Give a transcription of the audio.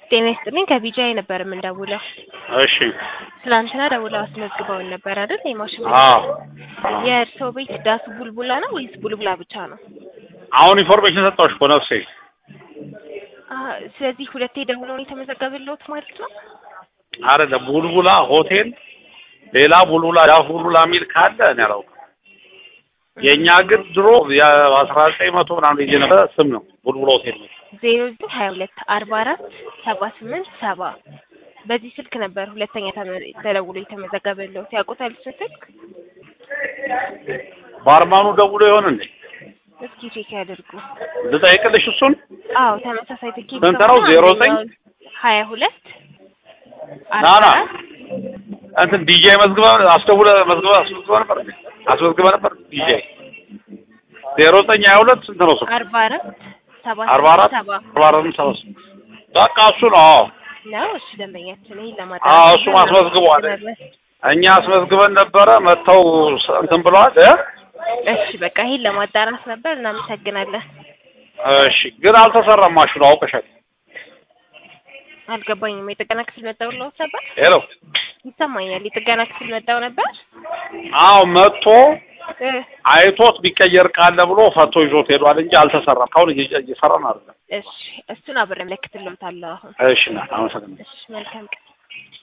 ጤና ይስጥልኝ ከቢጃይ ነበር የምንደውለው። እሺ ትናንትና ደውለው አስመዝግበውን ነበር አይደል? የማሽን አዎ የእርስዎ ቤት ዳሱ ቡልቡላ ነው ወይስ ቡልቡላ ብቻ ነው? አሁን ኢንፎርሜሽን ሰጠሁሽ እኮ ነፍሴ። አ ስለዚህ ሁለቴ ደውለው ነው የተመዘገበልዎት ማለት ነው? አይደለም ቡልቡላ ሆቴል፣ ሌላ ቡልቡላ ዳፍ ቡልቡላ የሚል ካለ እኔ አላውቅም። የእኛ ግን ድሮ የአስራ ዘጠኝ መቶ ምናምን ልጅ ነበረ ስም ነው ቡልቡላ ሆቴል ነው። ዜሮ ዘጠኝ ሀያ ሁለት አርባ አራት ሰባ ስምንት ሰባ በዚህ ስልክ ነበር ሁለተኛ ተመ- ተደውሎ የተመዘገበልዎት። ያውቁታል እሱን ስልክ? ባርማኑ ደውሎ ይሆን እንዴ? እስኪ ቼክ ያድርጉ። ልጠይቅልሽ እሱን። አዎ ተመሳሳይ ትኬት ስንት ነው? ዜሮ ዘጠኝ ሀያ ሁለት ና ና እንትን ዲጄ መዝግበ አስደውለ መዝግበ አስመዝግበ ነበር እንዴ? አስመዝግበ ነበር ዲጄ ዜሮ ዘጠኝ ሀያ ሁለት ስንት ነው ስልኩ? አርባ አራት ሰባ አርባ አራት ሰባ አርባ አራት ሰባ ስምንት በቃ እሱ ነው። አዎ ነው። እሺ ደንበኛችን ይሄን ለማድረግ አዎ እሱም አስመዝግቧል። እኛ አስመዝግበን ነበረ መጥተው ስ- እንትን ብለዋል እ እሺ በቃ ይሄን ለማጣራት ነበር። እናመሰግናለን። እሺ ግን አልተሰራም ማሽኑ አውቀሻል። አልገባኝም። የጥገና ክፍል መጣው ብለውት ነበር? ሄሎ ይሰማኛል። የጥገና ክፍል መጣው ነበር? አዎ መጥቶ እ አይቶት ቢቀየር ቃለ ብሎ ፈቶ ይዞት ሄዷል እንጂ አልተሰራም። ካሁን እየ- እየሰራን አይደለም። እሺ እሱን አብሬ አመለክትልዎታለሁ አሁን። እሺ ና አመሰግናለሁ። እሺ መልካም ቀን።